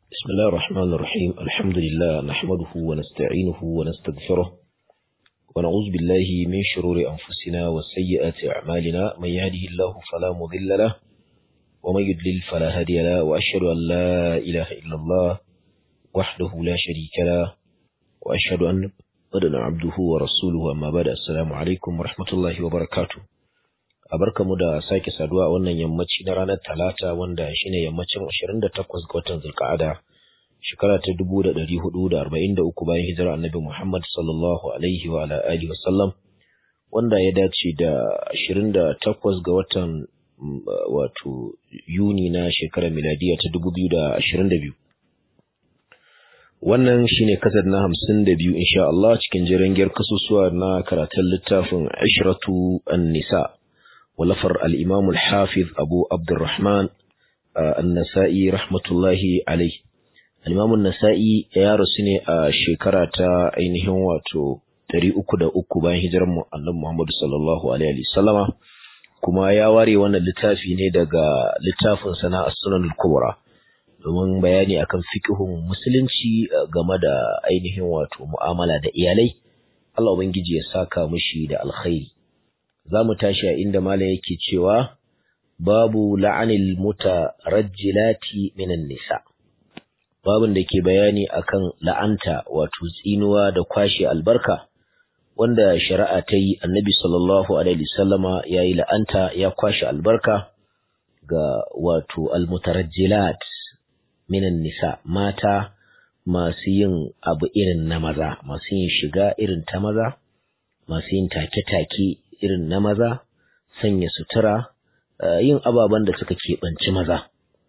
بسم الله الرحمن الرحيم الحمد لله نحمده ونستعينه ونستغفره ونعوذ بالله من شرور أنفسنا وسيئات أعمالنا من يهده الله فلا مضل له ومن يضلل فلا هادي له وأشهد أن لا إله إلا الله وحده لا شريك له وأشهد أن محمدا عبده ورسوله أما بعد السلام عليكم ورحمة الله وبركاته mu da sake saduwa a wannan yammaci na ranar talata wanda shine yammacin 28 ga watan zulka'ada shekara ta 1443 bayan hijira annabi Muhammad sallallahu alaihi wa ala alihi wa sallam wanda ya dace da 28 ga watan wato Yuni na shekarar miladiya ta 2022 wannan shine kasar na 52 insha Allah cikin jirangiyar kasusuwa na karatun littafin Ashratu an-Nisa ولفر الإمام الحافظ أبو عبد الرحمن النسائي رحمة الله عليه الإمام النسائي يا رسني شكرة أينهم واتو تري أكد أكبان هجرم النبي محمد صلى الله عليه وسلم kuma ya ware wannan littafi ne daga littafin sana as-sunan al-kubra domin bayani akan fiqhun musulunci game da ainihin wato mu'amala da iyalai Allah ubangiji ya saka mushi da alkhairi za mu tashi a inda malam yake cewa babu la'anil mutarajjilati minan nisa babun da ke bayani akan la'anta wato tsinuwa da kwashe albarka wanda shari'a ta yi annabi sallallahu alaihi wasallama ya yi la'anta ya kwashe albarka ga wato almutarajjilat minan nisa mata masu yin abu irin na maza masu yin shiga irin ta maza masu yin take-take irin na maza, sanya sutura, yin ababen da suka keɓanci maza.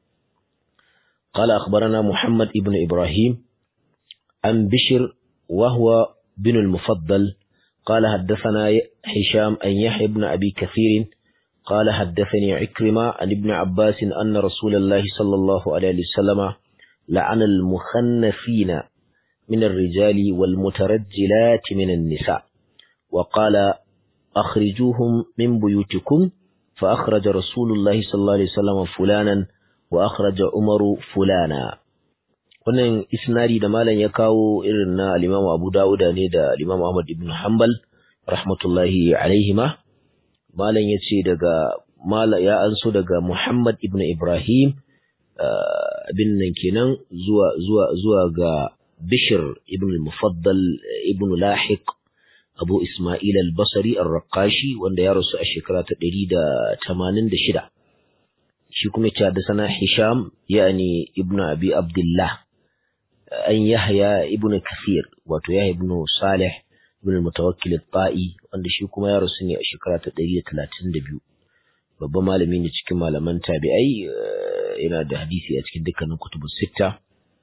قال أخبرنا محمد ابن إبراهيم عن بشر وهو بن المفضل قال حدثنا هشام أن يحيى بن أبي كثير قال حدثني عكرمة عن ابن عباس أن رسول الله صلى الله عليه وسلم لعن المخنثين من الرجال والمترجلات من النساء وقال أخرجوهم من بيوتكم فأخرج رسول الله صلى الله عليه وسلم فلانا وأخرج عمر فلانا wannan isnari da malam ya kawo irin na al-Imam Abu Dawud ne da al-Imam Ahmad ibn Hanbal rahmatullahi alaihima malam yace daga mala ya anso daga Muhammad ibn Ibrahim abin nan kenan zuwa zuwa zuwa ga Bishr ibn al-Mufaddal ibn Lahiq Abu Ismail al-Basri al-Raqashi wanda ya rasu a shekara ta ɗari da tamanin da shida. Shi kuma ce da sana Hisham yani Ibn Abi Abdullah an Yahya Ibn Kathir wato Yahya Ibn Salih Ibn Mutawakkil al-Ta'i wanda shi kuma ya rasu ne a shekara ta ɗari da talatin da biyu. Babban malami ne cikin malaman tabi'ai yana da hadisi a cikin dukkanin kutubus sitta.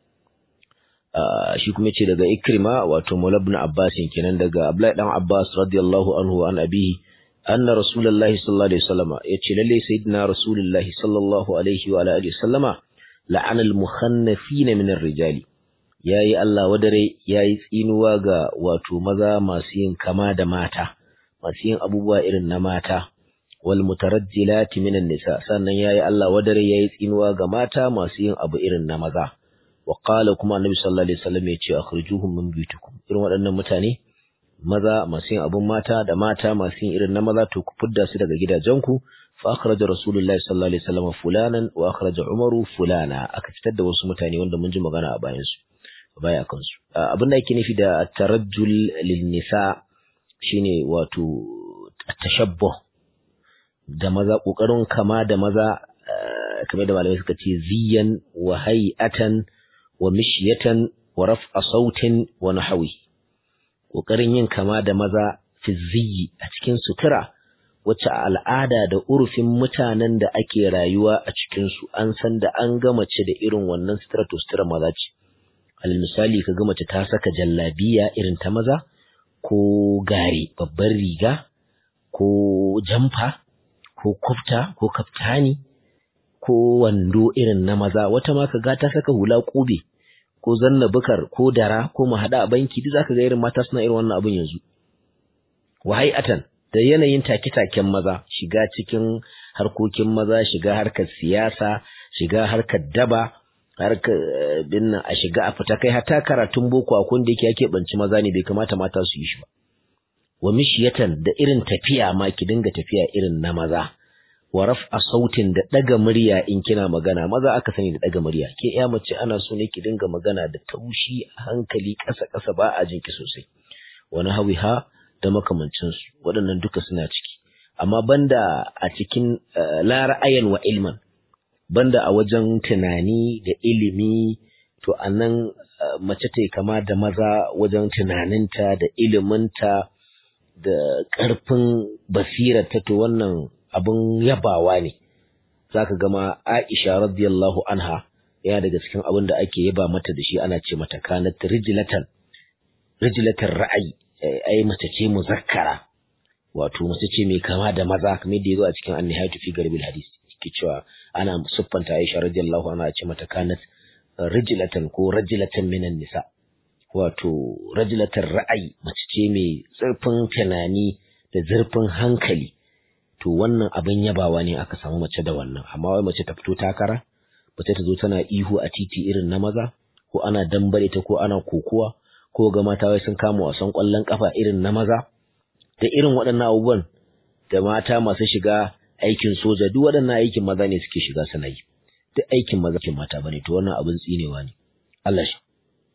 shi kuma ce daga Ikrima wato Maula ibn Abbas kenan daga Abdullahi dan Abbas radiyallahu anhu an abihi anna Rasulullahi sallallahu alaihi wasallama yace lalle sayyidina Rasulullahi sallallahu alaihi wa alihi wasallama la'ana al-mukhannafin min ar-rijali yayi Allah wadare yayi tsinuwa ga wato maza masu yin kama da mata masu yin abubuwa irin na mata wal mutarajjilati min an-nisa sannan yayi Allah wadare yayi tsinuwa ga mata masu yin abu irin na maza wa qala kuma annabi sallallahu alaihi wasallam ya ce akhrijuhum min buyutikum irin waɗannan mutane maza masu yin abun mata da mata masu yin irin na maza to ku fidda su daga gidajenku fa akhraja rasulullahi sallallahu alaihi wasallam fulanan wa akhraja umaru fulana aka fitar da wasu mutane wanda mun ji magana a bayan su baya kan su abin da yake nufi da tarajjul lin nisa shine wato tashabbuh da maza kokarin kama da maza kamar da malamai suka ce ziyan wa hay'atan wa mishyatan wa raf'a sautin wa nahwi kokarin yin kama da maza fi ziyyi a cikin sutura wacce al'ada da urufin mutanen da ake rayuwa a cikin su an san da an ga mace da irin wannan sutura to sutura maza ce alal misali ka ga mace ta saka jallabiya irin ta maza ko gari babbar riga ko jamfa ko kufta ko kaftani ko wando irin na maza wata ma kaga ta saka hula kube ko zanna bukar ko dara ko mu hada a banki duk zaka ga irin mata suna irin wannan abun yanzu wahai'atan da yanayin take-taken maza shiga cikin harkokin maza shiga harkar siyasa shiga harkar daba harka binna a shiga a fita kai hata karatun boko a kun da yake yake banci maza ne bai kamata mata su yi shi ba wa mishiyatan da irin tafiya ma ki dinga tafiya irin na maza wa raf'a sautin da daga murya in kina magana maza aka sani da daga murya ke ya mace ana so ne ki dinga magana da taushi a hankali ƙasa ƙasa ba a jinki sosai wani hawiha da makamancin su waɗannan duka suna ciki amma banda a cikin la ra'ayan wa ilman banda a wajen tunani da ilimi to anan mace ta kama da maza wajen tunaninta da iliminta da ƙarfin basirarta to wannan abin yabawa ne zaka gama Aisha radiyallahu anha yana daga cikin abin da ake yaba mata da shi ana ce mata kanat rijlatan rijlatan ra'ayi ai mace ce muzakkara wato mace ce mai kama da maza kamar da yazo a cikin annihayatu fi garbil hadis ke cewa ana siffanta Aisha radiyallahu anha ce mata kanat rijlatan ko rajlatan minan nisa wato rajlatar ra'ayi mace ce mai zurfin tunani da zurfin hankali to wannan abin yabawa ne aka samu mace da wannan amma wai mace ta fito takara mace ta zo tana ihu a titi irin na maza ko ana dambare ta ko ana kokuwa ko ga mata wai sun kama wasan kwallon kafa irin na maza da irin waɗannan abubuwan da mata masu shiga aikin soja duk waɗannan aikin maza ne suke shiga suna yi duk aikin maza ke mata bane to wannan abin tsinewa ne Allah shi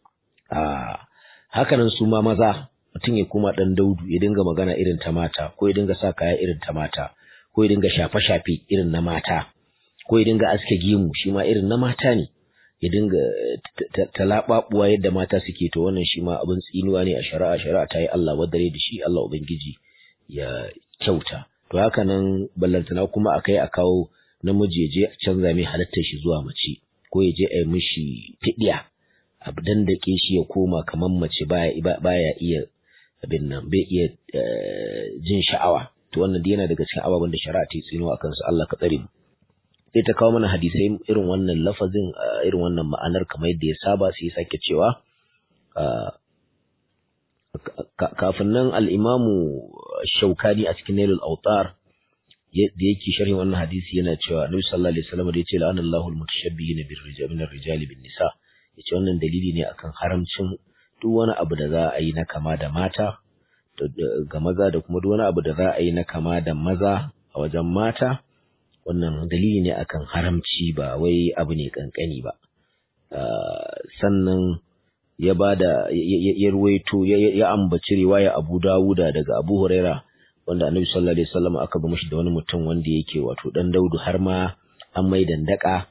a hakanan su ma maza mutum ya koma ɗan daudu ya dinga magana irin ta mata ko ya dinga sa kaya irin ta mata ko ya dinga shafe-shafe irin na mata ko ya dinga aske gemu shi ma irin na mata ne ya dinga talaɓaɓuwa yadda mata suke to wannan shi ma abin tsinuwa ne a shari'a shari'a ta yi Allah wadare da shi Allah ubangiji ya kyauta to haka nan ballantana kuma a kai a kawo namiji ya je a canza mai halittar shi zuwa mace ko ya je a yi mishi fiɗiya a dandake shi ya koma kamar mace baya iya abin nan bai iya jin sha'awa to wannan dai yana daga cikin ababen da shari'a ta yi tsino akan su Allah ka tsare mu sai ta kawo mana hadisai irin wannan lafazin irin wannan ma'anar kamar yadda ya saba sai sake cewa kafin nan al-imamu shaukani a cikin nailul autar da yake sharhin wannan hadisi yana cewa Annabi sallallahu alaihi wasallam da yace la'anallahu al-mutashabbihina bir-rijali min ar-rijali bin-nisa yace wannan dalili ne akan haramcin duk wani abu da za a yi na kama da mata ga maza da kuma duk wani abu da za a yi na kama da maza a wajen mata wannan dalili ne akan haramci ba wai abu ne kankani ba sannan ya bada ya ruwaito ya ambaci riwaya Abu Dawuda daga Abu Huraira wanda Annabi sallallahu alaihi wasallam aka ba mishi da wani mutum wanda yake wato dan Daudu har ma an mai dandaka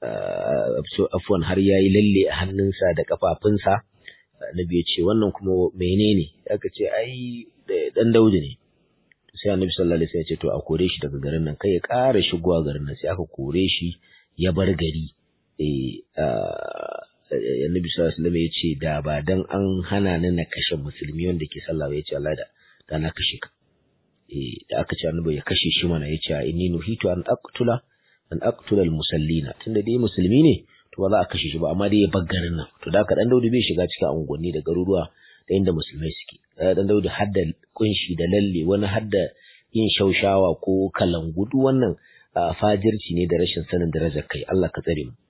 afwan har yayi lalle a hannunsa da kafafunsa Annabi ya ce wannan kuma menene aka ce ai dan Daudu ne sai Annabi sallallahu alaihi wasallam ya ce to a kore shi daga garin nan kai ya ƙara shigowa garin nan sai aka kore shi ya bar gari eh Annabi sallallahu alaihi wasallam ya ce da ba dan an hana ni na kashe musulmi wanda ke sallah ba ya ce Allah da da na kashe ka eh da aka ce Annabi ya kashe shi mana ya ce inni nuhitu an aqtula an aqtula al-musallina tunda dai musulmi ne to ba za a kashe shi ba amma dai ya bar garin nan to da haka dan Daudu bai shiga cikin unguwanni da garuruwa da inda musulmai suke dan Daudu hadda kunshi da lalle wani hadda yin shaushawa ko kalangu duk wannan fajirci ne da rashin sanin darajar kai Allah ka tsare mu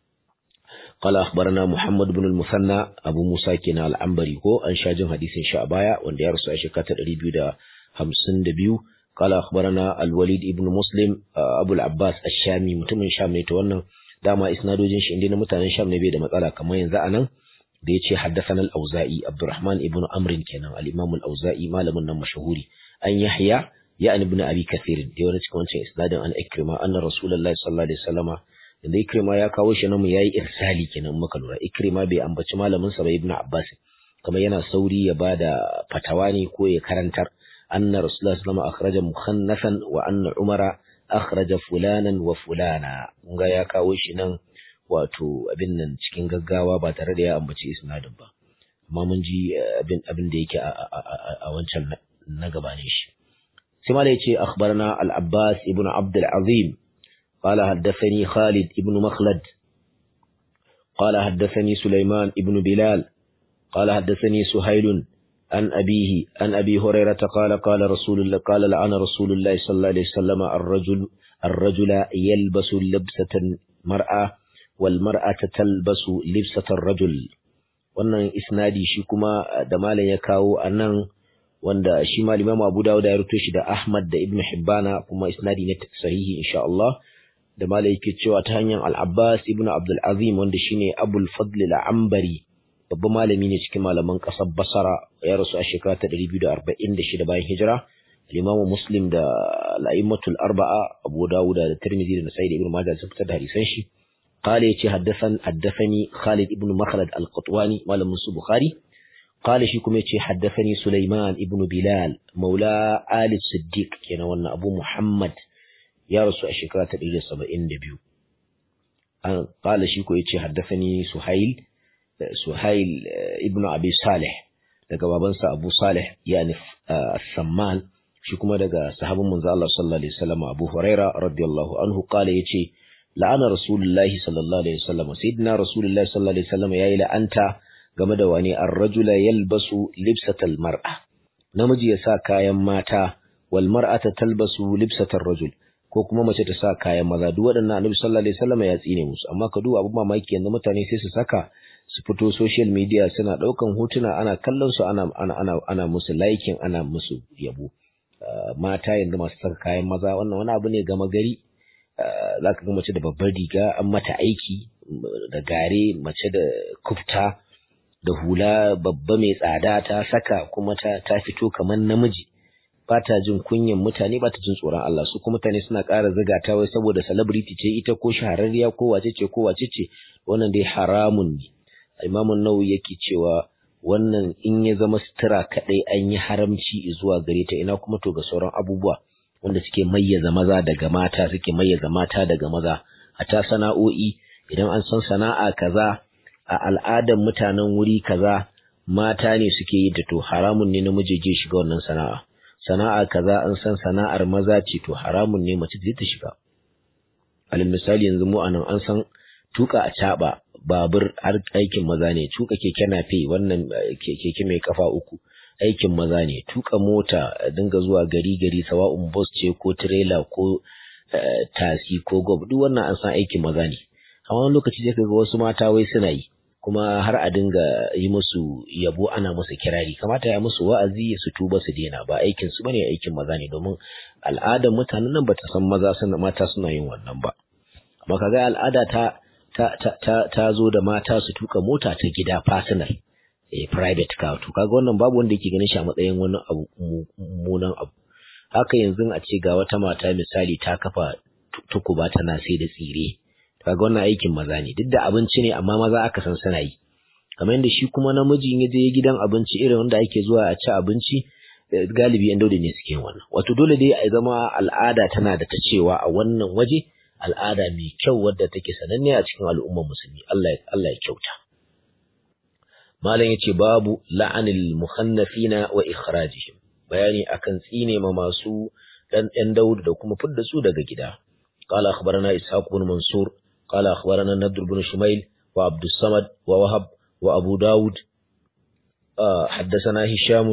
قال أخبرنا محمد بن المثنى أبو موسى كنا العنبري هو أن شاجم حديث شعبايا وان يرسو أشكات الريبيو دا همسن دبيو قال أخبرنا الوليد ابن مسلم أبو العباس الشامي متمن شام نيتوانا داما إسنادو جنش عندنا متانا شام نبي دا مطالع كما ينزعنا da yace haddathana al-Auza'i Abdurrahman ibn Amr kenan al-Imam al-Auza'i malamin nan mashahuri an Yahya ya ibn Abi Kathir da wani cikin wancan isnadin an Ikrima anna Rasulullahi sallallahu alaihi wasallama da Ikrima ya kawo shi namu yayi irsali kenan muka lura Ikrima bai ambaci malamin sa ba Ibn Abbas kamar yana sauri ya bada fatawa ne ko ya karantar anna Rasulullahi sallallahu alaihi akhraja mukhannasan wa anna Umara akhraja fulanan wa fulana kun ga ya kawo shi nan wato abin nan cikin gaggawa ba tare da ya ambaci isnadin ba amma mun ji abin abin da yake a wancan na gabanin shi sai ma da yace akhbarana al-Abbas ibn Abd al-Azim قال حدثني خالد ابن مخلد قال حدثني سليمان ابن بلال قال حدثني سهيل عن أبيه عن أبي هريرة قال قال رسول الله قال لعن رسول الله صلى الله عليه وسلم الرجل الرجل يلبس لبسة مرأة wal mar'ata talbasu libsatar rajul wannan isnadi shi kuma da malam ya kawo anan wanda shi ma Imam Abu Dawud ya rubuto shi da Ahmad da Ibn Hibbana kuma isnadi ne sahihi insha Allah da malai yake cewa ta hanyar Al-Abbas ibn Abdul Azim wanda shine Abul Fadl al-Ambari babban malami ne cikin malaman ƙasar Basra ya rasu a shekara ta 246 bayan hijira Imam Muslim da Al-A'immatul Arba'a Abu Dawud da Tirmidhi da Nasa'i da Ibn Majah sun fitar da hadisan shi قال يتي حدثن حدثني خالد ابن مخلد القطواني مال منصور بخاري قال شيكم يتي حدثني سليمان ابن بلال مولى آل الصديق كان وانا أبو محمد يا رسول الشكرة تدري سبعين دبيو قال شيكو يتي حدثني سهيل سهيل ابن أبي صالح daga babansa Abu Salih yani As-Samman shi kuma daga sahabin manzo Allah sallallahu alaihi wasallam Abu Huraira radiyallahu anhu kale yace la'ana rasulullahi sallallahu alaihi wasallam sayyidina rasulullahi sallallahu alaihi wasallam yayi la'anta game da wani ar-rajula yalbasu libsatal mar'a namiji ya sa kayan mata wal mar'ata talbasu libsatar rajul ko kuma mace ta sa kayan maza duk waɗannan annabi sallallahu alaihi wasallam ya tsine musu amma ka duba abun mamaki yanzu mutane sai su saka su fito social media suna ɗaukan hotuna ana kallon su ana ana ana, ana musu liking ana musu yabo mata yanzu masu saka kayan maza wannan wani abu ne gama gari za ka ga mace da babbar riga an mata aiki da gare mace da kufta da hula babba mai tsada ta saka kuma ta, ta fito kamar namiji ba ta jin kunyan mutane ba ta jin tsoron Allah su kuma mutane suna ƙara ziga ta wai saboda celebrity ce ita ko shahararriya ko wace ce ko wace ce wannan dai haramun ne imamun nawawi yake cewa wannan in ya zama sutura kaɗai an yi haramci zuwa gare ta ina kuma to ga sauran abubuwa wanda suke mayyaza maza daga mata suke mayyaza mata daga maza a ta sana'o'i idan an san sana'a kaza a al'adar mutanen wuri kaza mata ne suke yi da to haramun ne namiji je shiga wannan sana'a sana'a kaza an san sana'ar maza ce to haramun ne mace ta shiga alal misali yanzu mu anan an san tuka a caba babur har aikin maza ne tuka keke nafe wannan keke mai kafa uku aikin maza ne tuka mota dinga zuwa gari gari sawa'un bus ce ko trailer ko tasi ko gob duk wannan an san aikin maza ne amma wani lokaci sai kaga wasu mata wai suna yi kuma har a dinga yi musu yabo ana musu kirari kamata ya musu wa'azi su tuba su daina ba aikin su bane aikin maza ne domin al'adar mutanen nan bata san maza suna mata suna yin wannan ba amma kaga al'ada ta ta ta ta zo da mata su tuka mota ta gida personal eh, private car to kaga wannan babu wanda yake ganin shi a matsayin wani abu mummunan abu haka yanzu a ce ga wata mata misali ta kafa tukuba tana sai da tsire kaga wannan aikin maza ne duk da abinci ne amma maza aka san suna yi kamar yadda shi kuma namiji ya je gidan abinci irin wanda ake zuwa a ci abinci galibi yan dauda ne suke wannan wato dole dai a zama al'ada tana da ta cewa a wannan waje al'ada mai kyau wadda take sananne a cikin al'ummar musulmi Allah Allah ya kyauta malam yace babu la'anil mukhannafina wa ikhrajihim bayani akan tsine ma masu dan ɗan Dawud da kuma fidda su daga gida قال أخبرنا إسحاق بن منصور قال أخبرنا النضر بن شميل وعبد الصمد ووهب وأبو داود آه حدثنا هشام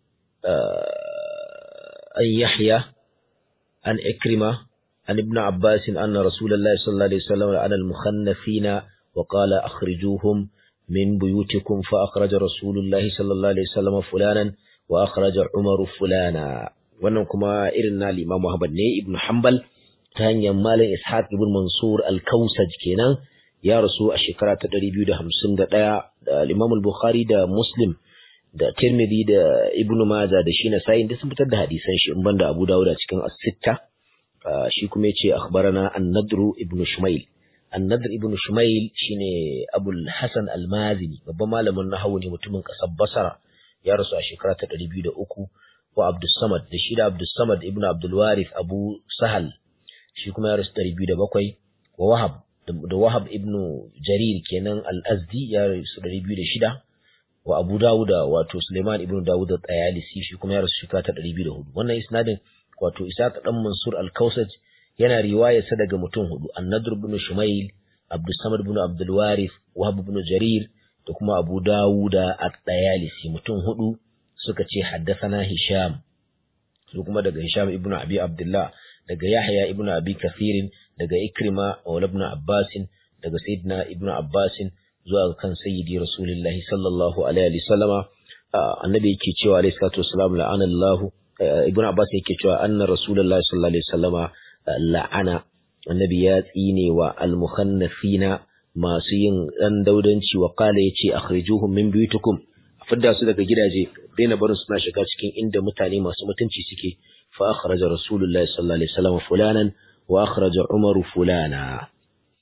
آه أن يحيى عن إكرمة عن ابن عباس أن رسول الله صلى الله عليه وسلم على المخنفين وقال أخرجوهم من بيوتكم فأخرج رسول الله صلى الله عليه وسلم فلانا وأخرج عمر فلانا wannan kuma irin na Imam Muhammad ne Ibn Hanbal ta hanyar Malam Ishaq ibn Mansur al-Kausaj kenan ya rasu a shekara ta 251 da Imam al-Bukhari da Muslim da Tirmidhi da Ibn Majah da shi na sayin da sun fitar da hadisan shi in banda Abu Dawud a cikin As-Sitta shi kuma yace akhbarana An-Nadr ibn Shumail An-Nadr ibn Shumail shine Abul Hasan al-Mazini babban malamin nahwu ne mutumin kasar Basra ya rasu a shekara ta 203 wa Abdus Samad da shi da Abdus Samad ibn Abdul Warith Abu Sahal shi kuma ya rasu 207 wa Wahab da Wahab ibn Jarir kenan al-Azdi ya rasu 206 wa Abu Dawud wato Suleiman ibn Dawud at-Tayalisi shi kuma ya rasu shekara ta 204 wannan isnadin wato Isaac dan Mansur al-Kausaj yana riwaya sa daga mutum hudu An-Nadr ibn Shumail Abdus Samad ibn Abdul Warith Wahab ibn Jarir da kuma Abu Dawud at-Tayalisi mutum hudu suka ce haddathana Hisham su kuma daga Hisham ibn Abi Abdullah daga Yahya ibn Abi Kathirin daga Ikrima wa ibn Abbas daga sayyidina ibnu abbasin zuwa kan sayyidi rasulullahi sallallahu alaihi wasallama annabi yake cewa alaihi salatu wassalam la'ana Allah ibnu abbas yake cewa anna rasulullahi sallallahu alaihi wasallama la'ana annabi ya tsine wa almukhannafina masu yin dan daudanci wa qala yace akhrijuhum min buyutikum fidda su daga gidaje daina barin suna shiga cikin inda mutane masu mutunci suke fa akhraja rasulullahi sallallahu alaihi wasallam fulanan wa akhraja umaru fulana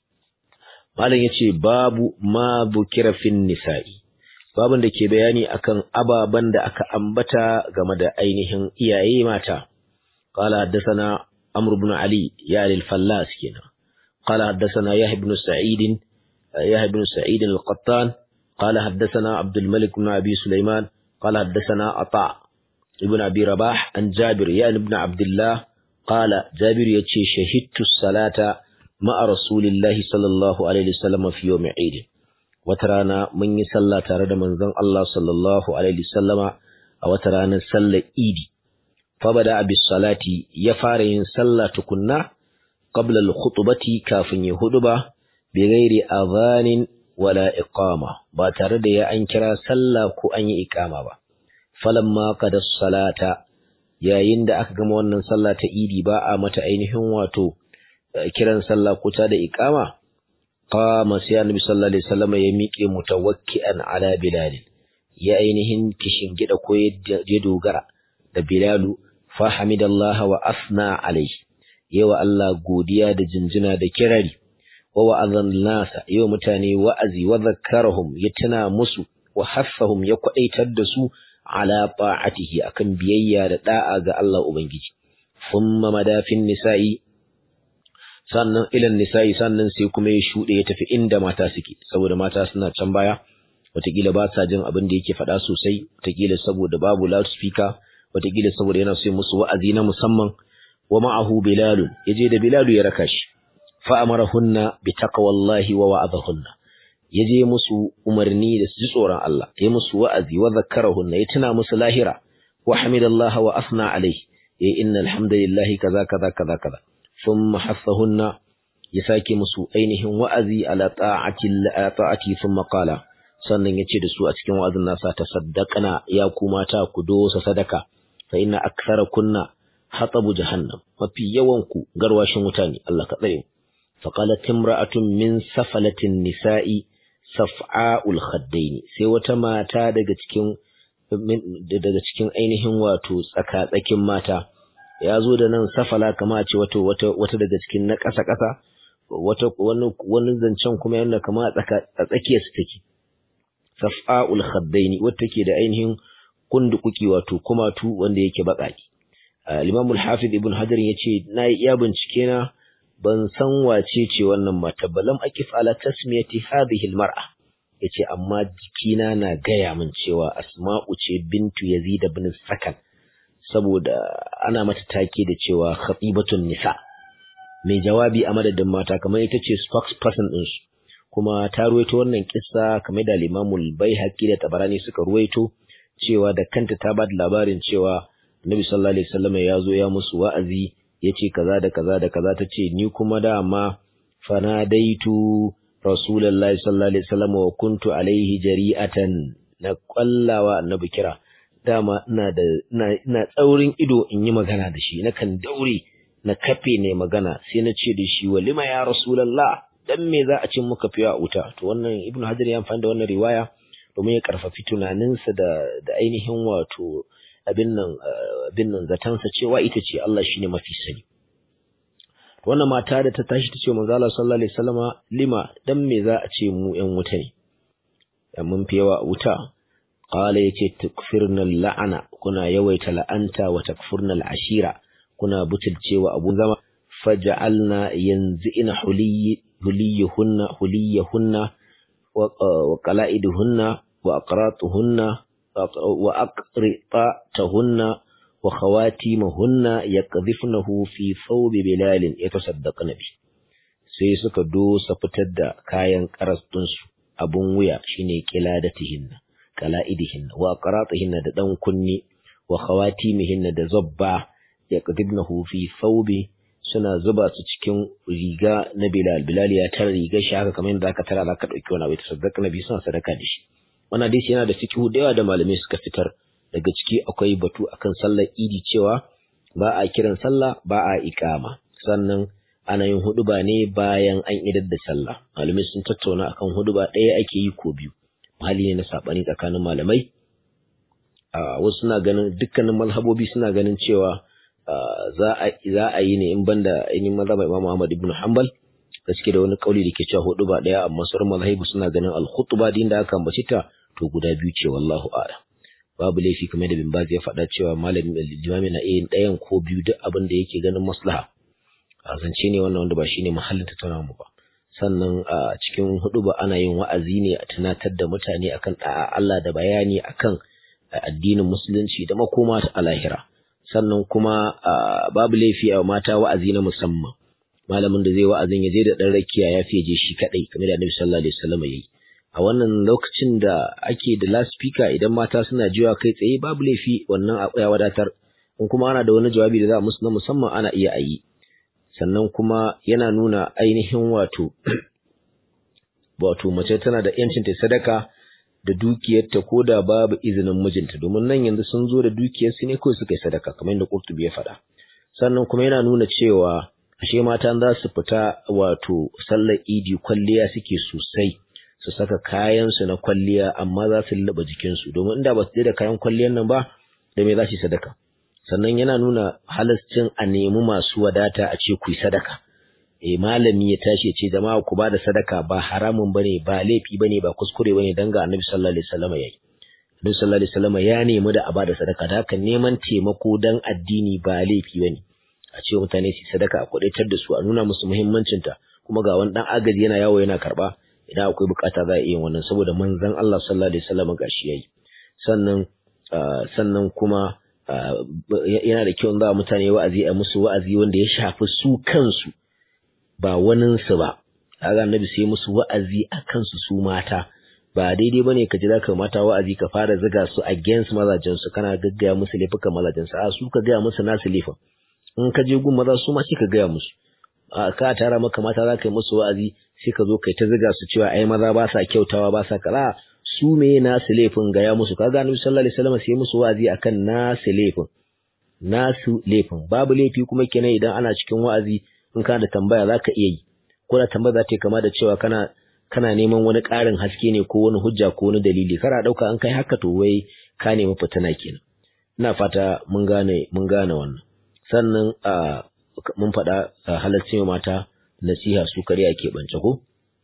malam yace babu ma bukira fin nisa'i babun da ke bayani akan ababan da aka ambata game da ainihin iyaye mata qala haddathana amr ibn ali ya lil fallas kenan qala haddathana yahya ibn sa'id yahya ibn sa'id al-qattan qala haddathana abdul malik ibn abi sulaiman qala haddathana ata ibn abi rabah an jabir ya ibn abdullah qala jabir yace shahidtu salata ma'a rasulillahi sallallahu alaihi wasallam fi yawm eid wata rana mun yi sallah tare da manzon Allah sallallahu alaihi wasallama a wata ranar sallar idi fa bada bis salati ya fara yin sallah tukunna qabla al khutbati kafin ya huduba bi ghairi adhanin wala iqama ba tare da ya an kira sallah ko an yi iqama ba falamma qada salata yayin da aka gama wannan sallah ta idi ba a mata ainihin wato kiran sallah ko ta da iqama qama sai annabi sallallahu alaihi wasallam ya miƙe mutawakki'an ala bilal ya ainihin kishin gida ko ya dogara da bilalu fa hamidallahi wa asna alaihi yawa Allah godiya da jinjina da kirari wa wa'azan nasa yawa mutane wa'azi wa zakkarahum ya tuna musu wa haffahum ya kwadaitar da su ala ta'atihi akan biyayya da da'a ga Allah ubangiji thumma madafin nisa'i sannan ilan nisa'i sannan sai kuma ya shuɗe ya tafi inda mata suke saboda mata suna can baya wataƙila ba sa jin abin da yake faɗa sosai wataƙila saboda babu loudspeaker wataƙila saboda yana so musu wa'azi na musamman wa ma'ahu bilalun yaje da bilalu ya raka shi fa amarahunna bi taqwallahi wa wa'adahunna yaje musu umarni da su ji tsoron Allah ya musu wa'azi wa zakkarahunna ya tuna musu lahira wa hamidallahi wa asna alaihi ya innal hamdalillahi kaza kaza kaza kaza ثم حثهن يساكي مسو ainihin wa'azi ala ta'ati ala ta'ati thumma qala sannan yace da su a cikin wa'azin nasa tasaddaqna ya ku mata ku dosa sadaka fa inna aktharakunna hatabu jahannam mafi yawan ku garwashin wuta ne Allah ka tsare fa qalat imra'atun min safalatin nisa'i saf'a'ul khaddain sai wata mata daga cikin daga cikin ainihin wato tsaka tsakin mata ya zo da nan safala kama a ce wata wata wata daga cikin na ƙasa ƙasa wata wani wani zancen kuma yana kama a tsaka a tsakiyar su take safa'ul khaddaini wata take da ainihin kundukuki wato kumatu wanda yake baƙaƙi al-Imam al-Hafiz Ibn Hajar yace na yi iya bincike na ban san wace ce wannan mata balam akif ala tasmiyati hadhihi al-mar'a yace amma jikina na gaya min cewa Asma'u ce bintu Yazid ibn Sakan saboda ana mata take da cewa khatibatun nisa mai jawabi a madadin mata kamar ita ce spokesperson din su kuma ta ruwaito wannan kissa kamar da Limamul Baihaqi da Tabarani suka ruwaito cewa da kanta ta ba da labarin cewa Nabi sallallahu alaihi wasallam ya zo ya musu wa'azi yace kaza da kaza da kaza tace ni kuma dama fanadaitu Rasulullahi sallallahu alaihi wasallam wa kuntu alaihi jari'atan na kwallawa annabi kira dama ina da ina tsaurin ido in yi magana da shi nakan daure na kafe ne magana sai na ce da shi walima ya rasulullah dan me za a ce muka fiya a wuta to wannan ibnu hajar ya amfani da wannan riwaya domin ya karfafi tunaninsa da da ainihin wato abin nan abin nan zatansa cewa ita ce Allah shine mafi sani wannan mata da ta tashi ta ce manzo Allah sallallahu alaihi wasallama lima dan me za a ce mu ƴan wuta ne mun fi yawa a wuta qala yace tukfirna la'ana kuna yawaita la'anta wa takfurna al'ashira kuna butulcewa abun zama faj'alna yanzi'na huliyyi huliyuhunna huliyuhunna wa qala'iduhunna wa aqratuhunna wa aqritatuhunna wa khawatimahunna yaqdhifnahu fi thawbi bilalin yatasaddaqna bi sai suka dosa fitar da kayan karastunsu abun wuya shine qiladatihinna qala'idihinna wa aqratihinna da dan kunni wa khawatimihinna da zabba yaqdibnahu fi thawbi suna zuba su cikin riga na Bilal Bilal ya tara rigar shi haka kamar yadda aka tara zaka dauki wani abu ta sadaka nabi suna sadaka da shi wannan hadisi yana da fiqhu da yawa da malamai suka fitar daga ciki akwai batu akan sallar idi cewa ba a kiran sallah ba a iqama sannan ana yin huduba ne bayan an idar da sallah malamai sun tattauna akan huduba ɗaya ake yi ko biyu hali ne na sabani tsakanin malamai a wasu suna ganin dukkanin mazhabobi suna ganin cewa za a yi ne in banda ainihin mazhaba Imam Ahmad ibn Hanbal gaske da wani kauli da ke cewa hudu ba daya amma sauran mazhabu suna ganin al-khutba din da aka ambaci ta to guda biyu ce wallahu a'lam babu laifi kamar da bin Baz ya faɗa cewa malamin limami na yin ɗayan ko biyu duk abin da yake ganin maslaha a zance ne wannan wanda ba shine mahallin tattaunawa mu ba sannan a cikin hudu ba ana yin wa'azi ne a tunatar da mutane akan da'a Allah da bayani akan addinin musulunci da makoma ta alahira sannan kuma babu laifi a mata wa'azi na musamman malamin da zai wa'azin ya je da dan rakiya ya fiye je shi kadai kamar da Annabi sallallahu alaihi wasallam yayi a wannan lokacin da ake da loudspeaker idan mata suna jiwa kai tsaye babu laifi wannan ya wadatar in kuma ana da wani jawabi da za a musu na musamman ana iya ayi sannan kuma yana nuna ainihin wato wato mace tana da yancin ta sadaka da dukiyarta ko da babu izinin mijinta domin nan yanzu sun zo da dukiyarsu ne kawai suka yi sadaka kamar yadda Qurtubi ya faɗa sannan kuma yana nuna cewa ashe mata za su fita wato sallar idi kwalliya suke sosai su saka kayan su na kwalliya amma za su lullaba jikinsu domin inda ba su je da kayan kwalliyan nan ba da me za su yi sadaka sannan yana nuna halascin a nemi masu wadata a ce ku yi sadaka eh malami ya tashi ya ce jama'a ku bada sadaka ba haramun bane ba laifi bane ba kuskure bane dan ga Annabi sallallahu alaihi wasallam yayi Annabi sallallahu alaihi wasallam ya nemi da a bada sadaka da haka neman taimako dan addini ba laifi bane a ce mutane su sadaka a kudaitar da su a nuna musu muhimmancin ta kuma ga wani dan agaji yana yawo yana karba idan akwai bukata za a iya wannan saboda manzon Allah sallallahu alaihi wasallam gashi yayi sannan sannan kuma yana da kyau za mutane wa'azi a musu wa'azi wanda ya shafi su kansu ba waninsu ba kaga annabi sai musu wa'azi a kansu su mata ba daidai bane ka ji zaka mata wa'azi ka fara ziga su against mazajen su kana gaggaya musu laifukan mazajen su a su ka gaya musu nasu laifin in ka je gun maza su ma sai ka gaya musu a ka tara maka mata za ka yi musu wa'azi sai ka zo kai ta ziga su cewa ai maza ba sa kyautawa ba sa kaza su me nasu laifin gaya musu kaga annabi sallallahu alaihi wasallam sai musu wa'azi akan nasu laifin nasu laifin babu laifi kuma kenan idan ana cikin wa'azi in kana da tambaya za ka iya yi ko da tambaya za ta yi kama da cewa kana kana neman wani ƙarin haske ne ko wani hujja ko wani dalili kana ɗauka an kai haka to wai ka nemi fitina kenan ina fata mun gane mun gane wannan sannan a mun faɗa halarci mata nasiha su kare a keɓance ko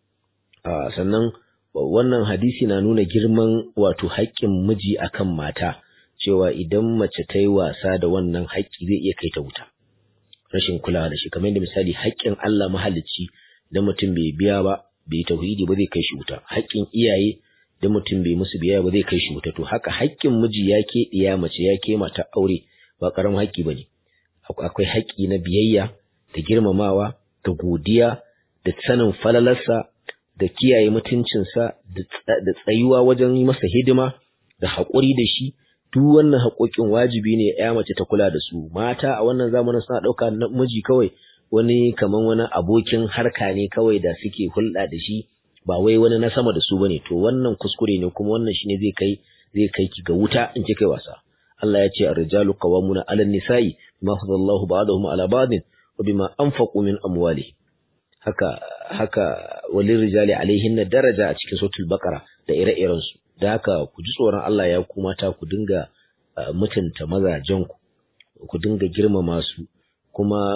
sannan wannan hadisi na nuna girman wato haƙƙin miji akan mata cewa idan mace ta yi wasa da wannan haƙƙi zai iya kai ta wuta rashin kulawa da shi kamar yadda misali haƙƙin Allah mahalicci da mutum bai biya ba bai tauhidi ba zai kai shi wuta haƙƙin iyaye da mutum bai musu biya ba zai kai shi wuta to haka haƙƙin miji ya ke iya mace ya ke mata aure ba ƙaramin haƙƙi ba ne akwai haƙƙi na biyayya da girmamawa da godiya da sanin falalarsa da kiyaye mutuncinsa da tsayuwa wajen yi masa hidima da haƙuri da shi duk wannan haƙoƙin wajibi ne ya mace ta kula da su mata a wannan zamanin suna ɗauka miji kawai wani kaman wani abokin harka ne kawai da suke hulɗa da shi ba wai wani na sama da su bane to wannan kuskure ne kuma wannan shine zai kai zai kai ki ga wuta in ki kai wasa Allah ya ce ar-rijalu qawwamuna 'ala an-nisa'i bima fadallahu ba'dahum 'ala ba'din wa bima anfaqu min amwalihim haka haka walin rijali alaihin daraja a cikin suratul baqara da ire-irensu da haka ku ji tsoron Allah ya ku mata ku dinga mutunta mazajenku ku dinga girmama su kuma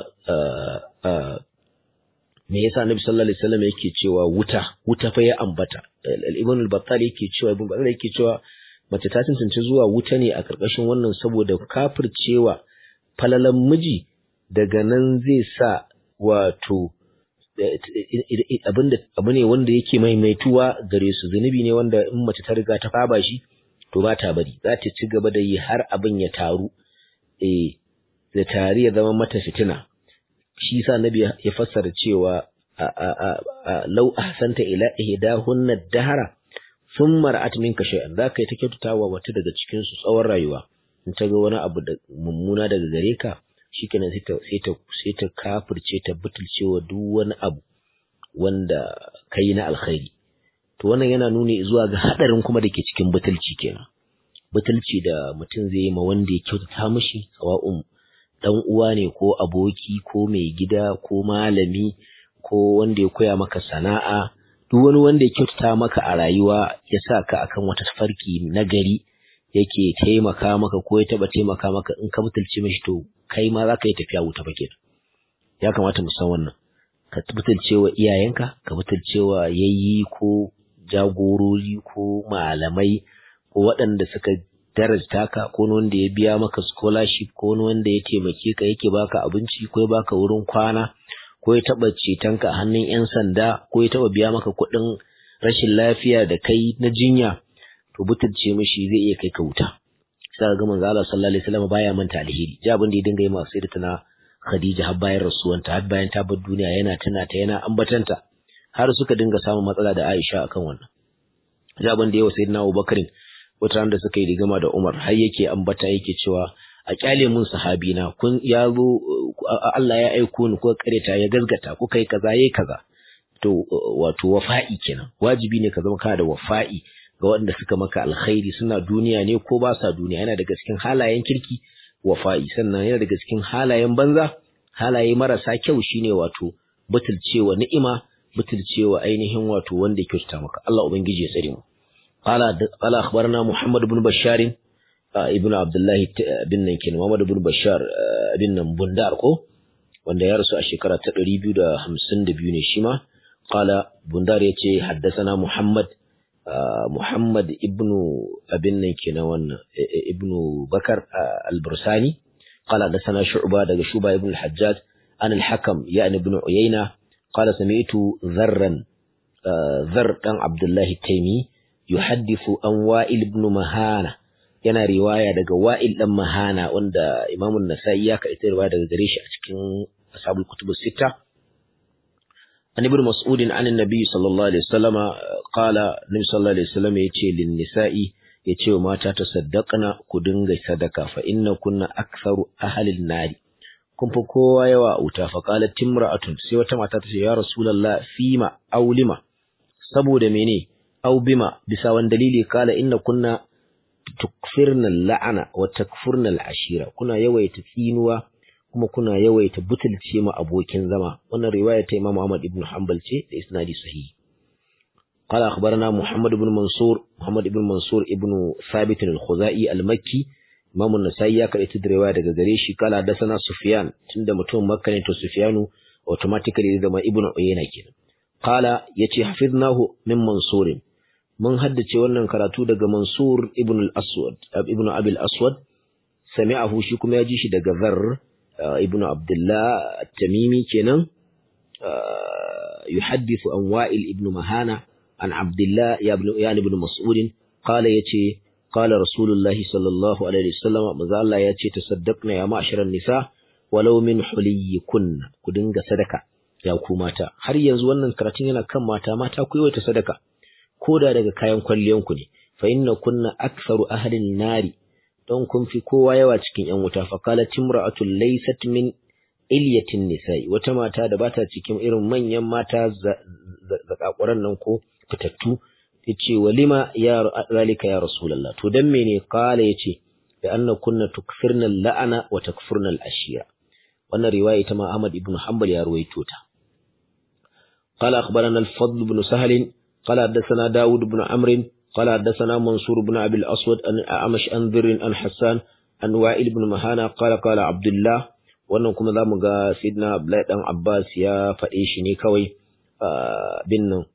me yasa Annabi sallallahu alaihi wasallam yake cewa wuta wuta fa ya ambata al-Ibn al-Battal yake cewa Ibn Battal yake cewa mace ta tantance zuwa wuta ne a karkashin wannan saboda kafircewa falalan miji daga nan zai sa wato abinda abu ne wanda yake maimaituwa gare su zunubi ne wanda in mace ta riga ta faba shi to ba ta bari za ta ci gaba da yi har abin ya taru eh da tari ya zama mata fitina shi sa nabi ya fassara cewa lau ahsanta ila ihdahunna dahara thumma ra'at minka shay'an za ka yi ta kyautatawa wata daga cikin su tsawon rayuwa in ta ga wani abu da mummuna daga gare ka shikenan sai ta sai ta sai ta kafirce ta butulcewa duk wani abu wanda kai na alkhairi to wannan yana nuni zuwa ga hadarin kuma da ke cikin butulci kenan butulci da mutum zai yi ma wanda ya kyautata mishi sawa'un dan uwa ne ko aboki ko mai gida ko malami ko wanda ya koya maka sana'a duk wani wanda ya kyautata maka a rayuwa ya sa ka akan wata farki na gari yake taimaka maka ko ya taba taimaka maka in ka butulce mishi to kai ma za ka yi tafiya wuta fa kenan ya kamata mu san wannan ka butulce wa iyayenka ka butulce wa yayi ko jagorori ko malamai ko waɗanda suka darajta ka ko wanda ya biya maka scholarship ko wanda ya taimake ka yake baka abinci ko ya baka wurin kwana ko ya taɓa cetonka a hannun 'yan sanda ko ya taɓa biya maka kuɗin rashin lafiya da kai na jinya to butulce mishi zai iya kai ka wuta sai ga manzo Allah sallallahu alaihi wasallam baya manta alheri ji abin da ya dinga yi masu sai tana Khadija har bayan rasuwanta har bayan ta bar duniya yana tana ta yana ambatanta har suka dinga samun matsala da Aisha akan wannan ji abin da yawa sayyidina Abubakar wata da suka yi rigama da Umar har yake ambata yake cewa a kyale mun sahabina kun ya zo Allah ya aiko ni ko kareta ya gazgata ko kai kaza yayi kaza to wato wafa'i kenan wajibi ne ka zama kana da wafa'i ga waɗanda suka maka alkhairi suna duniya ne ko ba sa duniya yana daga cikin halayen kirki wafa'i sannan yana daga cikin halayen banza halaye marasa kyau shine wato butulcewa ni'ima butulcewa ainihin wato wanda ya kyautata maka Allah ubangiji ya tsare mu qala qala akhbarana Muhammad ibn Bashar ibn Abdullah bin nan kenan Muhammad ibn Bashar bin nan Bundar ko wanda ya rasu a shekara ta 252 ne shi ma qala Bundar yace haddathana Muhammad Muhammad ibn abin nan kenan wannan ibn Bakar al-Bursani qala hadathana Shu'ba daga Shu'ba ibn al-Hajjaj an al-Hakam yani ibn Uyayna qala sami'tu Dharran Dhar dan Abdullah Taymi yuhaddithu an Wa'il ibn Mahana yana riwaya daga Wa'il dan Mahana wanda Imam an-Nasa'i ya kaita riwaya daga gare shi a cikin Ashabul Kutub Sittah عن ابن مسعود عن النبي صلى الله عليه وسلم قال النبي صلى الله عليه وسلم يتي للنساء يتي وما تصدقنا كدنغ صدقة فإن كنا أكثر أهل النار kun fi kowa yawa a wuta fa qalat timra'atun sai wata mata ta ce ya rasulullah fima aw lima saboda mene aw bima bisa wani dalili kala inna kunna tukfirna la'ana wa takfurna al'ashira kuna yawaita tsinuwa kuma kuna yawaita butulce ma abokin zama wannan riwaya ta Imam Ahmad ibn Hanbal ce da isnadi sahihi قال أخبرنا محمد بن منصور محمد بن منصور ابن ثابت الخزائي المكي إمام النسائي ya karɓi da riwaya daga gare shi kala da sana Sufyan tunda mutum Makka ne to Sufyanu automatically zama Ibn Uyayna kenan qala yace hafiznahu min Mansur mun haddace wannan karatu daga Mansur ibn al-Aswad ibn Abi al-Aswad sami'ahu shi kuma ya ji shi daga Zarr ibn Abdullah at-Tamimi kenan yuhaddithu an Wa'il ibn Mahana an Abdullah ya ibn ya ibn Mas'ud qala yace qala Rasulullahi sallallahu alaihi wasallam manzo Allah yace tasaddaqna ya ma'sharan nisa walau min huliyikun ku dinga sadaka ya ku mata har yanzu wannan karatun yana kan mata mata ku yi sadaka koda daga kayan kwalliyanku ne fa inna kunna aktharu ahlin nari don kun fi kowa yawa cikin ‘yan wuta, faƙala timra'atul laysat min ilyatin nisa'i, wata mata da bata cikin irin manyan mata zakakuran nan ko fitattu, ya ce, walima ya zalika ya Rasulallah, to don mene ƙala ya ce, da an kunna tukfirnal la'ana wa takfurnal ashira. Wannan riwaya ita ma Ahmad ibn Hanbal ya ruwaito ta. قال أخبرنا الفضل بن سهل قال حدثنا داود بن عمرو قال حدثنا منصور بن أبي الأسود أن أعمش أن ذر أن حسان أن وائل بن مهانا قال قال عبد الله wannan kuma za mu ga sidna Abdullahi dan Abbas ya faɗe shi ne kawai bin nan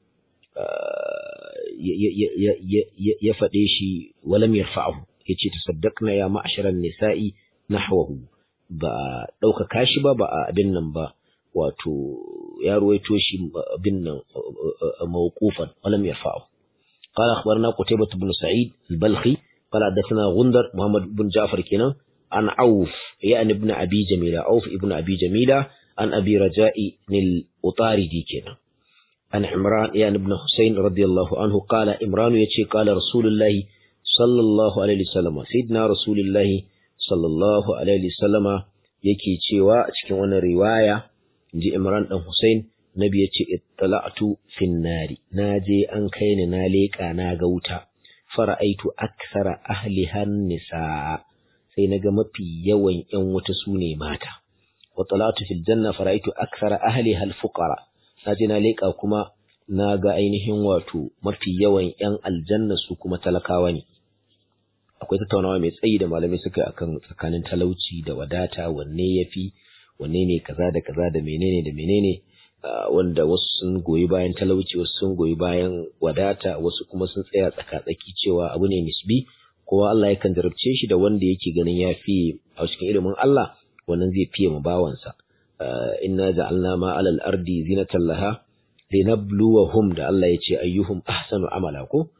ya faɗe shi walam yarfa'ahu yace tasaddaqna ya ma'sharan nisa'i nahwahu ba ɗaukaka shi ba ba a abin nan ba wato ya ruwaito shi abin nan mawqufan walam yarfa'ahu قال أخبرنا قتيبة بن سعيد البلخي قال حدثنا غندر محمد بن جعفر كنا عن عوف يعني ابن أبي جميلة عوف ابن أبي جميلة عن أبي رجاء الأطاردي كنا عن عمران يعني ابن حسين رضي الله عنه قال عمران يتشي قال رسول الله صلى الله عليه وسلم سيدنا رسول الله صلى الله عليه وسلم yake cewa a cikin wannan riwaya inji Imran dan Hussein Nabi ya ce ittala'tu fin nari naje an kai ni na leƙa na ga wuta fara'aitu aksara ahlihan nisa sai naga mafi yawan ƴan wuta sune mata wa talatu fil janna fara'aitu aksara ahliha al fuqara naje na leƙa kuma na ga ainihin wato mafi yawan ƴan aljanna su kuma talakawa ne akwai tattaunawa mai tsayi da malamai suka yi akan tsakanin talauci da wadata wanne yafi wanne ne kaza da kaza da menene da menene wanda wasu sun goyi bayan talauci wasu sun goyi bayan wadata wasu kuma sun tsaya tsaka-tsaki cewa abu ne nisbi kowa Allah yakan jarabce shi da wanda yake ganin ya fi a cikin ilimin Allah wannan zai fiye mu bawansa inna ja'alna ma 'alal ardi zinatan laha linabluwahum da Allah ya ce ayyuhum ahsanu amala ko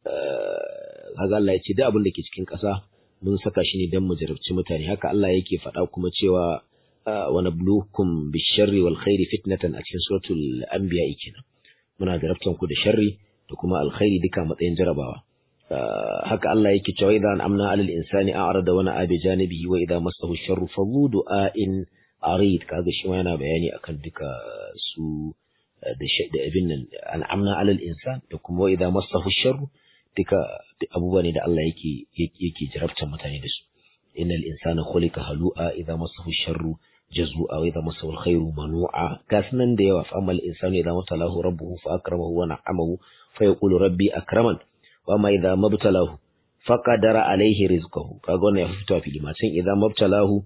kaga Allah ya ce duk abin da ke cikin ƙasa mun saka shi ne don mu jarabci mutane haka Allah yake faɗa kuma cewa wa nabluukum bisharri wal khairi fitnatan a cikin suratul anbiya kenan muna jarabtan ku da sharri da kuma alkhairi duka matsayin jarabawa haka Allah yake cewa idan amna alal insani a'rada wa na'a bi janibihi wa idza massahu sharru fadhu du'ain arid kaga shi ma yana bayani akan duka su da abin nan an'amna alal insan da kuma wa idza massahu sharru duka abubuwa ne da Allah yake yake jarabtar mutane da su innal insana khuliqa halu'a idza massahu sharru jazu'a wa idza massahu alkhairu manu'a kasnan da yawa fa amal insanu idza matalahu rabbuhu fa akramahu wa na'amahu fa yaqulu rabbi akraman wa ma idza mabtalahu faqadara alayhi rizqahu kaga wannan ya fito a fili ma can idza mabtalahu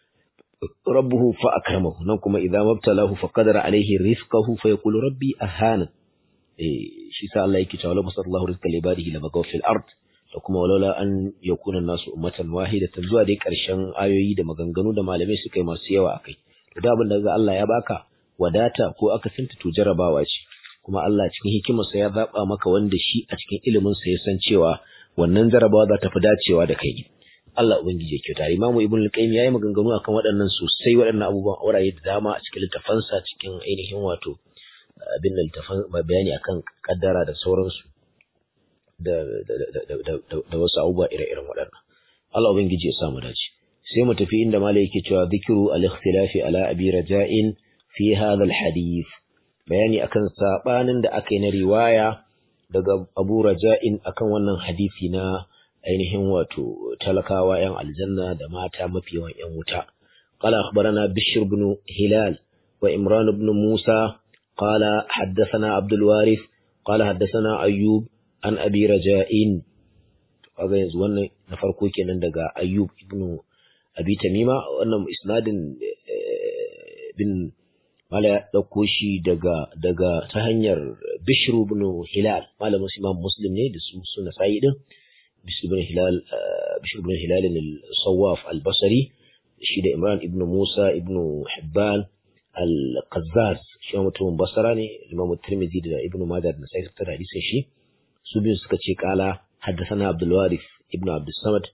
rabbuhu fa akramahu nan kuma idza mabtalahu faqadara alayhi rizqahu fa yaqulu rabbi ahana shi sa Allah yake cewa la basallahu rizqa li ibadihi la bagaw fil ard da kuma walaula an yakuna nasu ummatan wahidatan zuwa dai karshen ayoyi da maganganu da malamai suka yi masu yawa akai to da abin da Allah ya baka wadata ko aka sinta to jarabawa ce kuma Allah cikin hikimarsa ya zaba maka wanda shi a cikin ilimin sa ya san cewa wannan jarabawa za ta fi dacewa da kai Allah ubangiji ya kyauta Imam Ibn al-Qayyim yayi maganganu akan waɗannan sosai waɗannan abubuwan auraye da dama a cikin littafansa cikin ainihin wato abin da littafan bayani akan kaddara da sauransu da da wasu abubuwa ire-iren waɗannan Allah ubangiji ya samu dace sai mu tafi inda malai yake cewa zikiru al-ikhtilafi ala abi raja'in fi hadha al-hadith bayani akan sabanin da aka yi na riwaya daga Abu Raja'in akan wannan hadisi na ainihin wato talakawa yan aljanna da mata mafi yawan yan wuta qala akhbarana bishr ibn hilal wa imran ibn musa قال حدثنا عبد الوارث قال حدثنا أيوب عن أبي رجاء kaga yanzu wannan na farko kenan daga Ayyub ibn Abi Tamima wannan isnadin bin mala ya dauko shi daga daga ta hanyar Bishr ibn Hilal malamin Imam Muslim ne da su suna sai din Bishr ibn Hilal Bishr ibn Hilal al-Sawaf al-Basri shi da Imran ibn Musa ibn Hibban al-Qazzaz shi mutumin Basra ne Imam Tirmidhi da Ibn Majah da Nasai suka hadisin shi su biyu suka ce kala haddathana Abdul Warith ibn Abdul Samad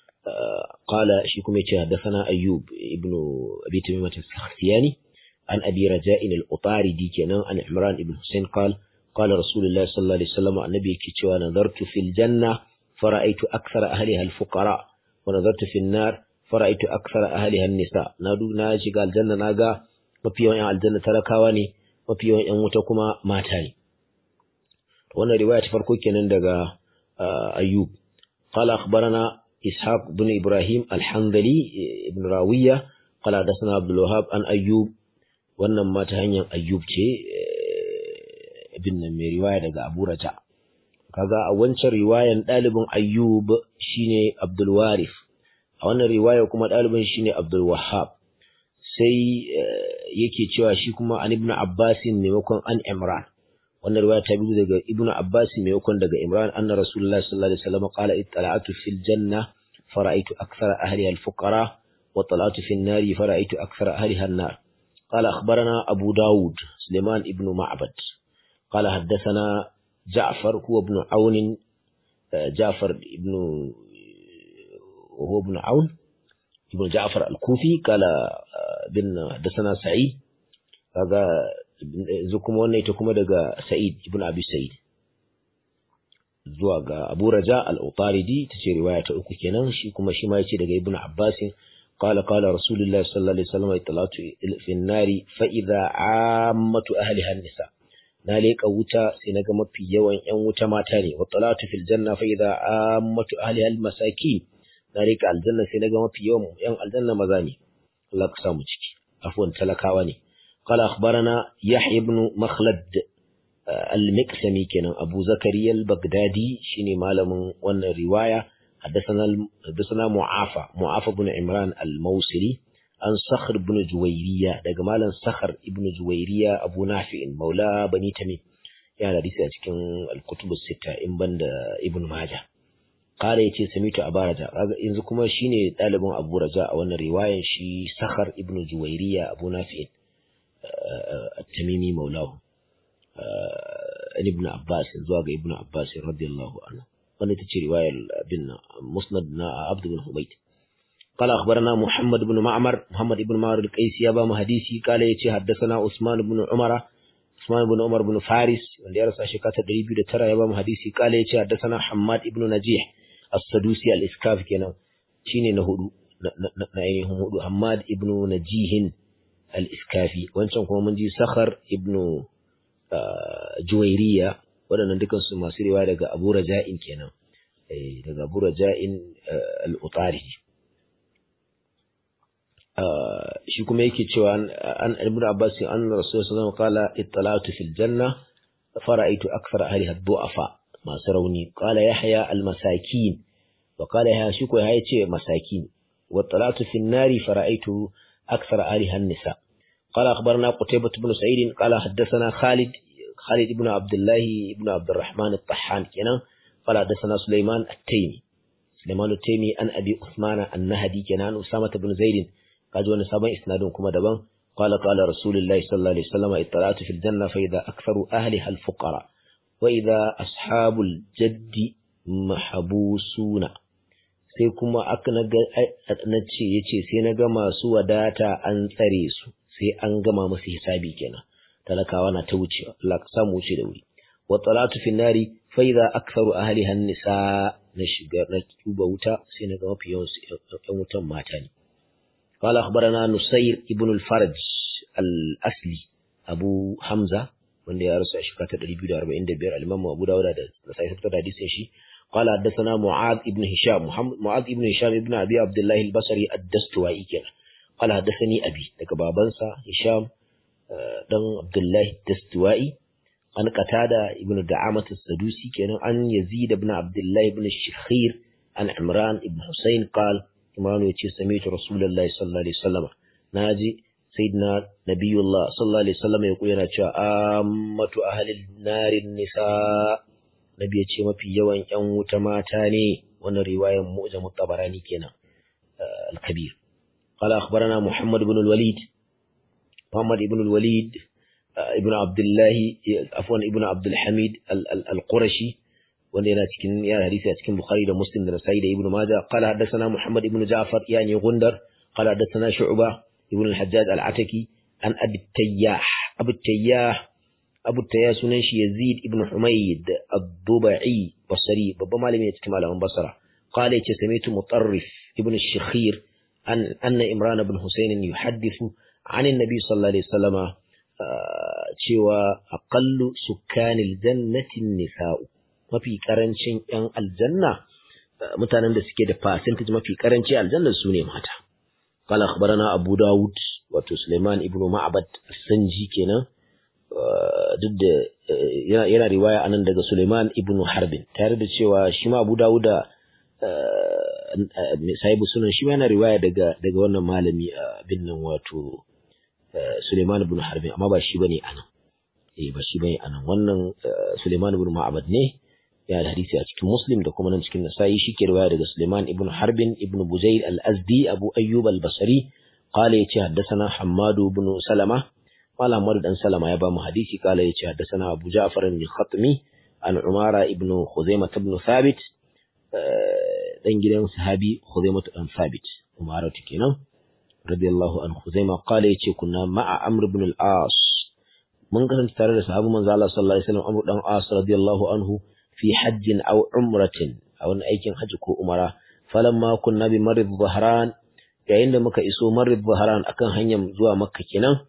qala shi kuma yace haddathana Ayyub ibn Abi Tamimah al-Sakhtiyani an Abi Raja'in al-Utaridi kenan an Imran ibn Hussein qala qala Rasulullah sallallahu alaihi wasallam annabi yake cewa nazartu fil janna fara'aytu akthara ahliha al-fuqara wa nazartu fil nar fara'aytu akthara ahliha an-nisa na na shiga aljanna naga mafi yawan 'yan aljanna talakawa ne mafi yawan 'yan wuta kuma mata ne wannan riwaya ta farko kenan daga ayyub qala akhbarana ishaq ibn ibrahim al-hanbali ibn rawiya qala hadathana abdul wahhab an ayyub wannan ma ta hanyar ayyub ce ibn mai riwaya daga abu raja kaga a wancan riwayan dalibin ayyub shine abdul warith a wannan riwaya kuma dalibin shine abdul wahhab sai yake cewa shi kuma an ibn Abbas maimakon an Imran wannan riwaya ta biyu daga ibn Abbas maimakon daga Imran anna Rasulullah sallallahu alaihi wasallam qala ittala'tu fil janna fara'aytu akthara ahliha al-fuqara wa tala'tu fil nari fara'aytu akthara ahliha an-nar قال أخبرنا أبو داود سليمان ابن معبد قال حدثنا جعفر هو ابن عون جعفر ابن وهو ابن عون ابن جعفر الكوفي قال bin حدثنا سعيد kaga yanzu kuma wannan ita kuma daga Sa'id ibn Abi Sa'id zuwa ga Abu Raja al-Utaridi tace riwaya ta uku kenan shi kuma shi ma yace daga Ibn Abbas قال قال رسول الله صلى الله عليه وسلم اطلعت في النار فإذا عامة أهلها النساء نالك wuta sai naga mafi yawan ƴan wuta mata ne wa talatu fil janna fa idza ammatu ahliha al masakin nalika aljanna sai naga mafi yawan ƴan aljanna maza ne Allah ka samu ciki afwan talakawa ne qala akhbarana yahya ibn makhlad al miqsami kenan abu zakariya al baghdadi shine malamin wannan riwaya حدثنا حدثنا معافى معافى بن عمران الموصلي عن صخر بن جويرية daga malam صخر ابن جويرية أبو نافع مولى بني تميم ya hadisi a cikin al-kutub sita in banda ibn majah qala yace samitu abaraja yanzu kuma shine dalibin abu raja a wannan riwayan shi sakhar ibn juwairiya abu nafi at-tamimi maulahu ibn abbas zuwa ga ibn abbas radiyallahu anhu wanda ta ce riwayar bin musnad na abdu bin hubayt قال أخبرنا محمد بن معمر محمد بن معمر القيسي أبا مهديسي قال يتي حدثنا عثمان بن عمر عثمان بن عمر بن فارس wanda ya rasa shekara ta 209 ya ba mu hadisi kala yace haddathana Hammad ibn Najih as-Sadusi al-Iskaf kenan shine na hudu na ainihin hudu Hammad ibn Najih al-Iskafi wancan kuma mun ji Sakhar ibn Juwairiya waɗannan dukansu masu riwaya daga Abu Raja'in kenan daga Abu Raja'in al-Utari shi kuma yake cewa an Ibn Abbas an Rasul sallallahu alaihi wasallam qala ittala'tu fil janna fara'aytu akthara ahliha du'afa masu rauni qala Yahya al-masakin wa qala Yahya shi ko ya ce masakin wa talatu fil nari fara'aytu akthara ahliha an-nisa قال أخبرنا قتيبة بن سعيد قال حدثنا خالد خالد بن عبد الله بن عبد الرحمن الطحان كنا قال حدثنا سليمان التيمي سليمان التيمي أن أبي عثمان النهدي كنا أسامة بن زيد قال وانا سابا إسنادون كما دبان قال قال رسول الله صلى الله عليه وسلم اطلعت في الجنة فإذا أكثر أهلها الفقراء وإذا أصحاب الجد محبوسون sai kuma aka na ce ya ce sai na ga masu wadata an tsare su sai an gama musu hisabi kenan talakawa na ta wucewa Allah ka samu wuce da wuri wa talatu fi nari fa idza aktharu ahliha nisa na shiga na tuba wuta sai na ga mafi yawan su ƴan wutan mata ne قال أخبرنا نصير ابن الفرج الأصلي أبو حمزة wanda ya rasu a shekara ta 245 al-Imam Abu Dawud da sai fitar da hadisin shi قال حدثنا معاذ ابن هشام محمد معاذ ابن هشام ابن ابي عبد الله البصري الدستوائي كان قال حدثني ابي daga babansa Hisham dan Abdullah Dastuwai an qatada ibn Da'amat as-Sadusi kenan an Yazid ibn Abdullah ibn Shikhir an Imran ibn Husayn قال Imran yace sami'tu Rasulullahi sallallahu alaihi wasallam naji sayyidina nabiyullah sallallahu alaihi wasallam ya yana cewa ammatu ahli narin nisa nabi ya ce mafi yawan yan wuta mata ne wannan riwayar mu'jam tabarani kenan al-kabir قال أخبرنا محمد بن الوليد محمد بن الوليد ابن عبد الله عفوا ابن عبد الحميد القرشي wanda yana cikin ya hadisi a cikin Bukhari da Muslim da Nasa'i da Ibn Majah qala haddathana Muhammad ibn Ja'far yani Gundar qala haddathana Shu'ba ibn al-Hajjaj al-Ataki an Abi Tayyah Abu Tayyah Abu Tayyah sunan shi Yazid ibn Humayd ad-Dubai Basri babban malami ne cikin malaman Basra qala yace sami'tu Mutarrif ibn al-Shikhir an anna Imran ibn Husayn yuhaddithu عن النبي صلى الله عليه وسلم cewa aqallu sukkanil jannati nisa'u mafi karancin ‘yan aljanna mutanen da suke da percentage mafi karanci aljanna su ne mata. Kala akhbarana Abu Dawud wato Suleiman ibn Ma'bad Sanji kenan duk da yana riwaya anan daga Suleiman ibn Harbin tare da cewa shi ma Abu Dawud da sahibu sunan shi ma yana riwaya daga daga wannan malami bin nan wato Suleiman ibn Harbin amma ba shi bane anan eh ba shi bane anan wannan Suleiman ibn Ma'bad ne ya da hadisi a cikin Muslim da kuma nan cikin Nasa'i shike riwaya daga Sulaiman ibn Harbin ibn Buzayr al-Azdi Abu Ayyub al-Basri qala yace haddathana Hammad ibn Salama qala Hammad dan Salama ya ba mu hadisi qala yace haddathana Abu Ja'far al-Khatmi an Umara ibn Khuzaimah ibn Thabit dan gidan sahabi Khuzaimah ibn Thabit Umara kenan radiyallahu an Khuzaimah qala yace kunna ma'a Amr ibn al-As mun kasance tare da sahabu manzo Allah sallallahu alaihi wasallam Amr dan As radiyallahu anhu في حج أو عمرة أو أيكن حج كو عمرة فلما كنا بمرض ظهران yayin da muka iso Marib Bahran akan hanyar zuwa Makka kenan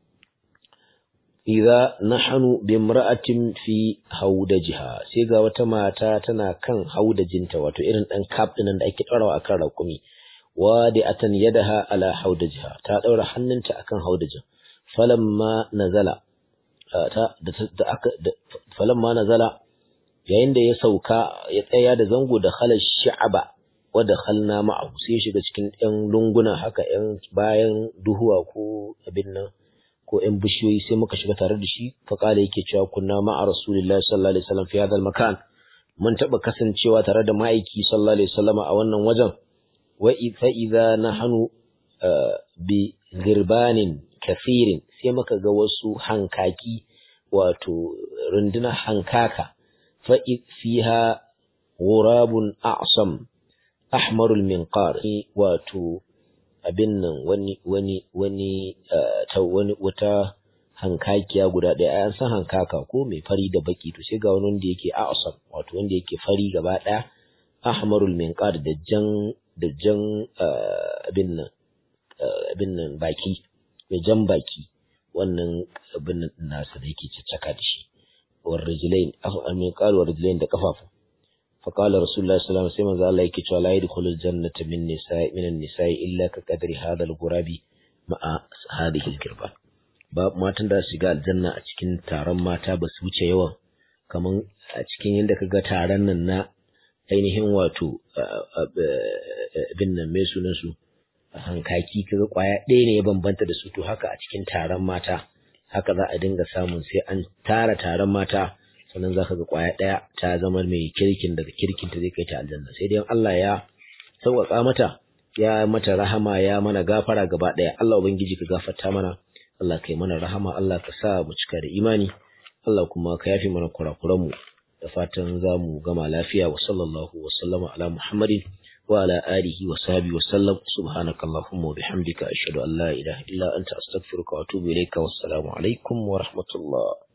idza nahnu bi imra'atin fi haudajiha sai ga wata mata tana kan haudajinta wato irin dan kaf din da ake ɗaurawa akan raƙumi wadi'atan yadaha ala haudajiha ta daura hannunta akan haudajin falamma nazala ta da aka falamma nazala yayin da ya sauka ya tsaya da zango da khala sha'aba wa dakhalna ma'ahu sai ya shiga cikin ɗan lunguna haka ɗan bayan duhuwa ko abin nan ko ɗan bishiyoyi sai muka shiga tare da shi fa kala yake cewa kunna ma'a rasulillahi sallallahu alaihi wasallam fi hadal makan mun taɓa kasancewa tare da ma'aiki sallallahu alaihi wasallam a wannan wajen wa fa idza nahnu bi girbanin kafirin sai muka ga wasu hankaki wato rundunar hankaka fa fiha ghurabun a'sam ahmarul minqar wato abin nan wani wani wani ta wani wata hankakiya guda ɗaya an san hankaka ko mai fari da baki to sai ga wani wanda yake a'sam wato wanda yake fari gaba ɗaya ahmarul minqar da jan da jan abin nan abin nan baki mai jan baki wannan abin nan nasa da yake caccaka da shi war rijlain amin qal war rijlain da kafafu fa qala rasulullahi sallallahu alaihi wasallam sai manzo Allah yake cewa la yadkhulul jannata min nisa'i min an-nisa'i illa ka qadri hadha al-ghurabi ma'a hadhihi al-kirba ba matan da shiga aljanna a cikin taron mata ba su wuce yawan kaman a cikin yadda kaga taron nan na ainihin wato abin nan mai sunan su hankaki kaga kwaya ɗaya ne ya bambanta da su to haka a cikin taron mata haka za a dinga samun sai an tara taron mata sannan za ka ga kwaya ɗaya ta zama mai kirkin daga kirkin ta zai kai ta aljanna sai dai Allah ya sauƙaƙa mata ya mata rahama ya mana gafara gaba ɗaya Allah ubangiji ka gafarta mana Allah kai mana rahama Allah ka sa mu cika da imani Allah kuma ka yafi mana kurakuran mu da fatan za mu gama lafiya wa sallallahu wa sallama ala Muhammadin وعلى آله وصحبه وسلم سبحانك اللهم وبحمدك أشهد أن لا إله إلا أنت أستغفرك وأتوب إليك والسلام عليكم ورحمة الله